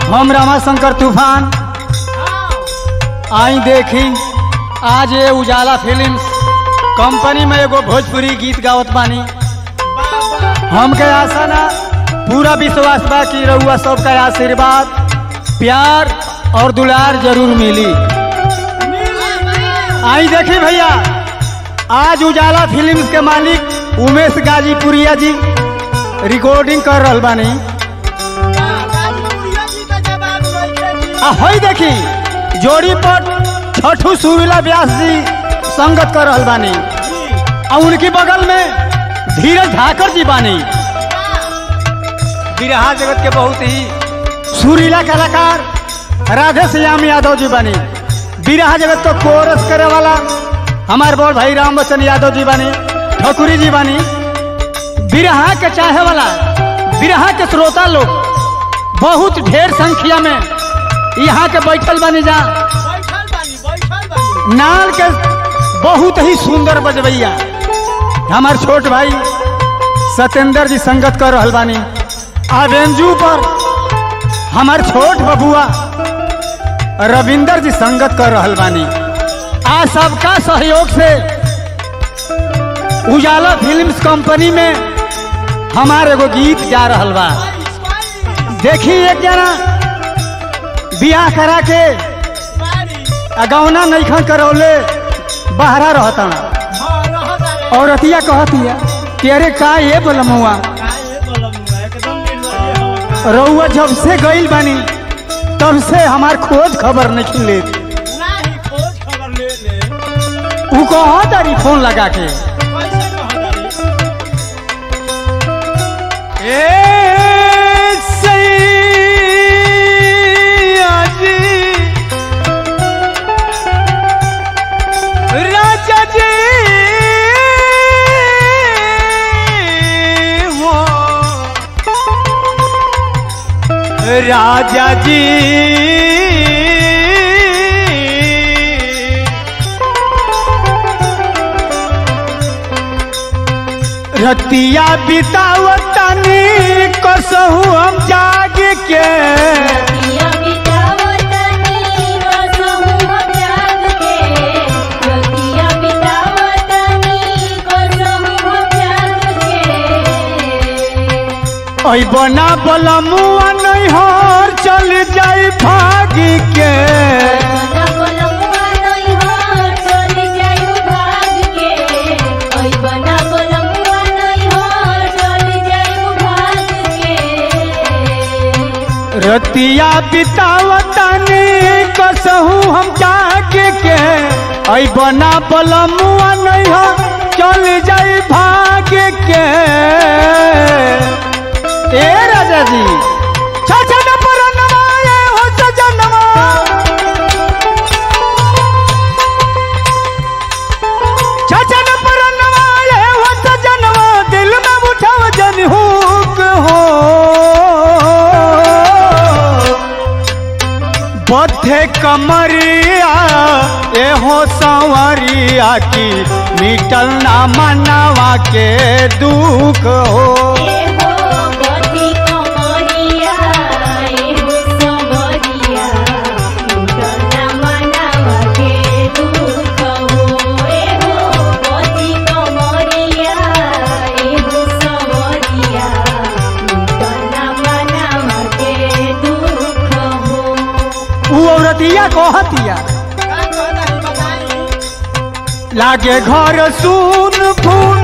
हम रमाशंकर तूफान आई देखी आज ये उजाला फिल्म्स कंपनी में एगो भोजपुरी गीत गावत बानी हमके आशा ना पूरा विश्वास बा कि रउआ सबका आशीर्वाद प्यार और दुलार जरूर मिली आई देखी भैया आज उजाला फिल्म्स के मालिक उमेश गाजीपुरिया जी रिकॉर्डिंग कर रहल बानी आ हई देखी जोड़ी पर छठू सुरीला व्यास जी संगत कर रहल बानी आ उनकी बगल में धीरज धाकर जी बानी बिरहा जगत के बहुत ही सुरीला कलाकार राधे श्याम यादव जी बानी बिरहा जगत को कोरस करे वाला हमारे बड़ भाई राम बच्चन यादव जी बानी ठकुरी जी बानी बिरहा के चाहे वाला बिरहा के श्रोता लोग बहुत ढेर संख्या में यहाँ के बैठल बानी जा नाल के बहुत ही सुंदर बजबैया हमार छोट भाई सत्येंद्र जी संगत कर रहल बानी आ बेंजू पर हमार छोट बबुआ रविंदर जी संगत कर रहल बानी आ सबका सहयोग से उजाला फिल्म्स कंपनी में हमार एगो गीत जा रहल बा देखी एक जना बियाह करा के अगौना नैखन करौले बहरा रहता औरतिया कहतिया कि अरे का ये बोलमुआ रउआ जब से गईल बानी तब से हमार खोज खबर नहीं ले उ कहा तारी फोन लगा के ए सैया जी राजा जी हो राजा जी रतिया बितावतनी कसहू हम जाग के ऐ बना बलमुआ नहीं हर चल जाई भाग के रतिया बितावतनी कसहू हम जाग के ऐ बना बलमुआ नहीं हर चल जाई भाग के ए राजा जी छछन पर नवाए हो सजनवा छछन पर नवाए हो सजनवा दिल में उठाव जन हुक हो बद्धे कमरिया ए हो संवरिया की मिटल ना मनावा के दुख हो उ औरतिया कहतिया लागे घर सुन फून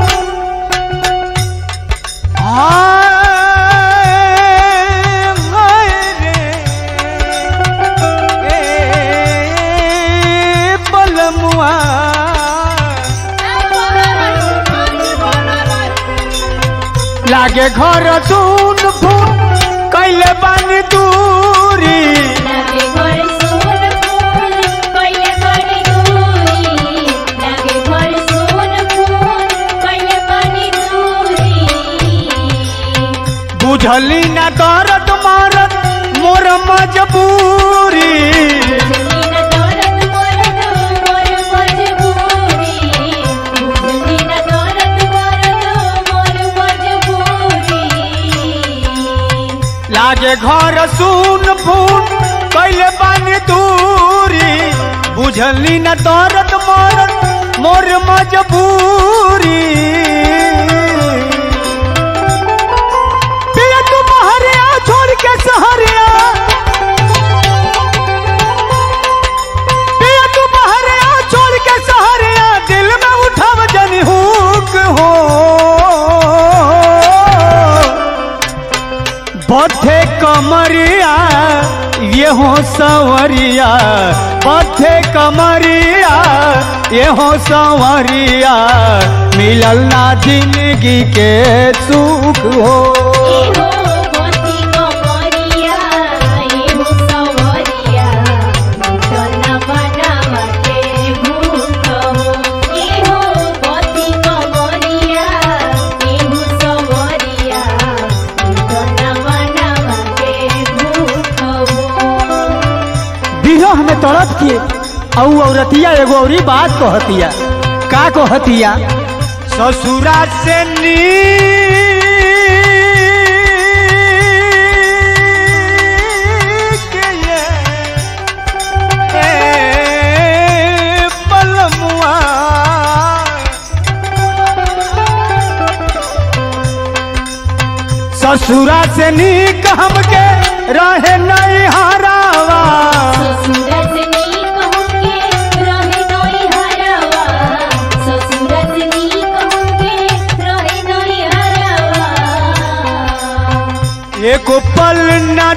हाय, हाय रे, ए, बलमुआ लागे घर सुन फून कैले बानी दूरी बुझली ना दर्द मारत मोर मजबूरी लागे घर सुन फून कैले बानी दूरी बुझली न दर्द मोर मोर मजबूरी पिया तू बहरिया छोड़ के सहरिया पिया तू बहरिया छोड़ के सहरिया दिल में उठाव जनी हुक हो बथे कमरिया ये हो सवरिया बथे कमरिया ये हो सवरिया मिलल ना जिंदगी के सुख हो एहो गोती कमरिया एहो सवरिया तना बनावा के भूख हो एहो गोती कमरिया एहो सवरिया तना बनावा के भूख हो दिहो हमें तड़प के औ औरतिया एगो औरी बात कहतिया का कहतिया ससुरा से नीक ये ए पलमुआ ससुरा से नीक हमके रहे नहीं हरावा ससुरत नीक होके रहे नई हरवा ससुरत नीक होके रहे नई हरवा एक पल न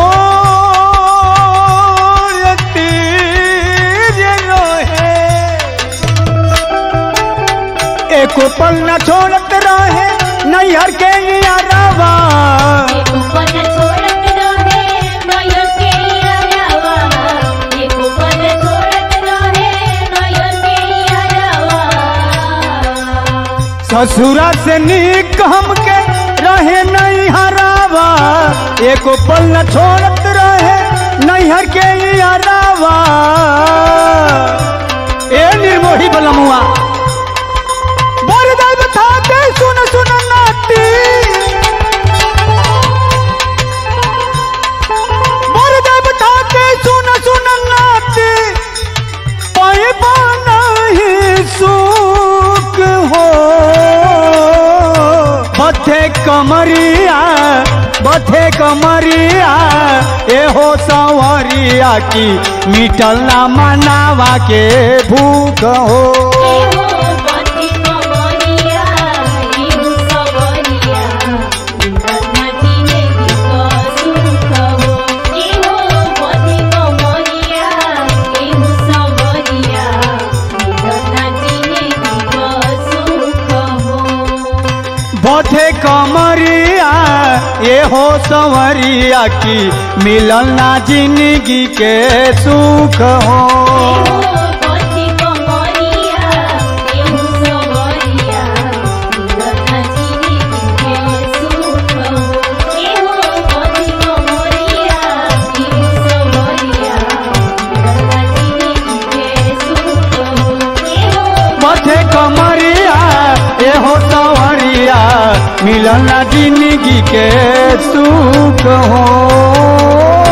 छोड़ती जे रहे एक पल न छोड़त रहे नैहर के यारवा एको पल छोड़त रहे नयर के हरवा एको पल छोड़त रहे नयर के हरवा ससुरा से नीक हमके रहे नहीं हरावा एक पल न छोड़त रहे नैहर के यारवा ए निर्मोही बलमुआ बोल दे बता दे सुन सुन नाती बोल दे बता दे सुन सुन नाती पाए ही सुख हो बथे कमरिया बथे कमरिया एहो संवरिया की मिटल ना मनावा के भूख हो एहो बंदी कमरिया एहो सवरिया तना जिंदगी का सुख हो एहो बंदी कमरिया एहो सवरिया तना जिंदगी का सुख हो बथे कमरिया एहो संवरिया की मिलल ना जिंदगी के सुख हो एहो बंदी कमरिया एहो सवरिया तना जिंदगी के सुख हो एहो बंदी कमरिया एहो सवरिया तना जिंदगी के सुख हो एहो बथे कमरिया एहो संवरिया मिलल ना जिंदगी के सुख हो